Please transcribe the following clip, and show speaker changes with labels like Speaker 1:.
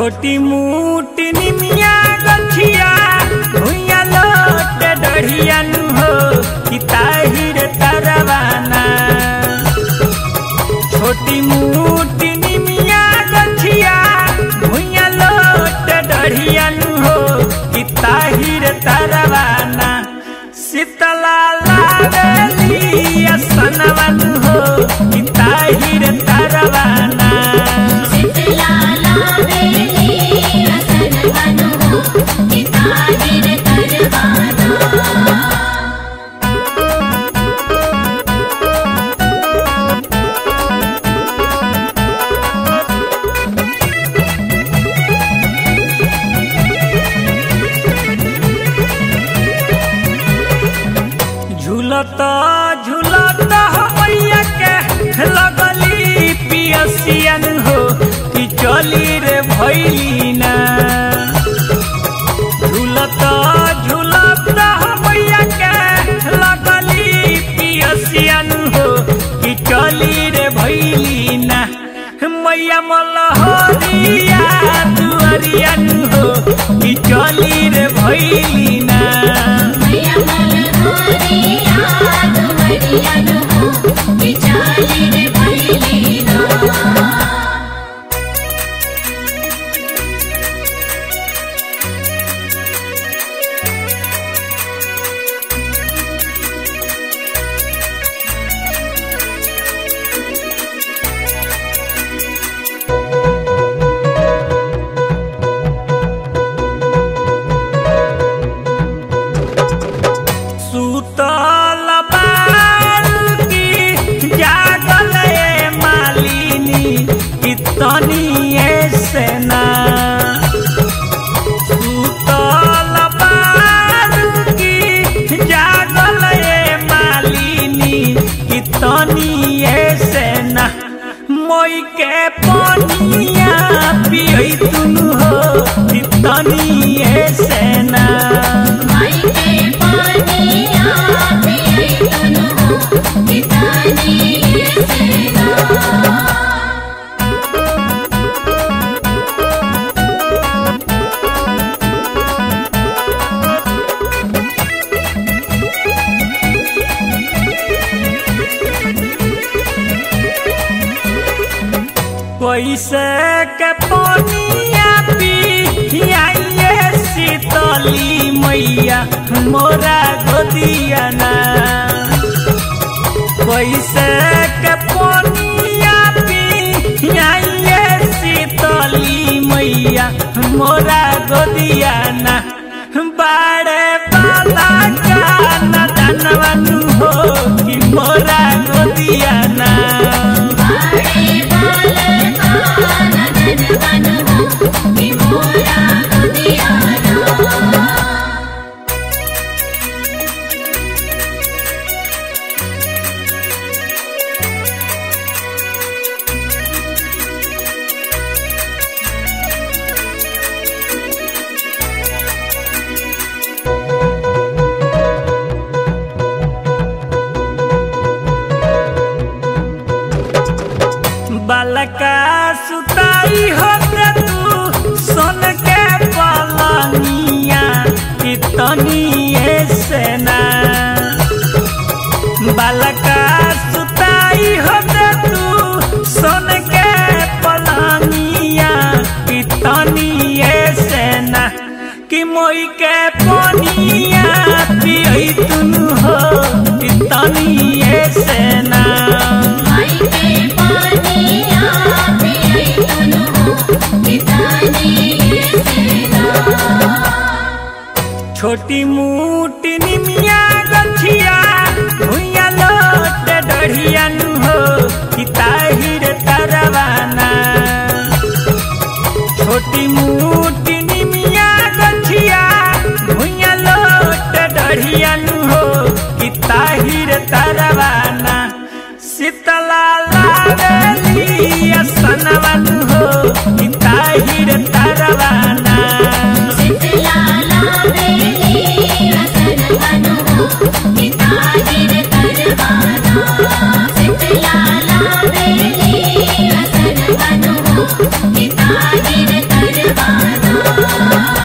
Speaker 1: छोटी मोटी निमिया गठिया भुइया लोट डढ़िया नु हो कि ताहिर तरवाना छोटी मोटी निमिया गठिया भुइया लोट डढ़िया नु हो कि ताहिर तरवाना शीतला लावेली असनवन हो कि ताहिर तरवाना
Speaker 2: शीतला लावेली रसन बनो किताहिर करवाना
Speaker 1: झूलता झूलता मैया के लगली पियसियन हो कि चली रे भैलीना झूलता झूलता मैया के लगली पियसियन हो कि चली रे भैलीना मैया मलहरिया दुअरियन हो कि चली रे भैलीना
Speaker 2: मैया मलहोरिया दुवरिया नो किचालिर भैलीना
Speaker 1: सुतल बालकी जागल ए मालिनी कितनी सेना सुतल बालकी जागल ए मालिनी कितनी सेना मोई के पनिया पियई तुनु हो कितनी सेना
Speaker 2: माई के पानिया पिए तनु कितानी सेना
Speaker 1: कैसे के पनिया पियाइए शीतली मैया मोरा गोदिया ना कैसे के पनिया पियाइए शीतली मैया मोरा गोदिया ना बाड़े बाला का नदनवनु हो कि मोरा गोदिया ना
Speaker 2: बारे बाल कानन बनो कि मोरा गुदियाना
Speaker 1: बालका सुताई होते तू सोन के पलनिया कितनी सेना बालका सुताई होते तू सोन के पलनिया कितनी सेना कि मोई के पनिया पियई तुनु हो कितनी सेना
Speaker 2: माई के पानिया पिए तनु कितानी सेना
Speaker 1: छोटी मोटी निमिया गठिया भुइया लोट डढ़िया नु हो कि ताहिर तरवाना छोटी मोटी निमिया गठिया भुइया लोट डढ़िया नु हो कि ताहिर तरवाना शीतला ला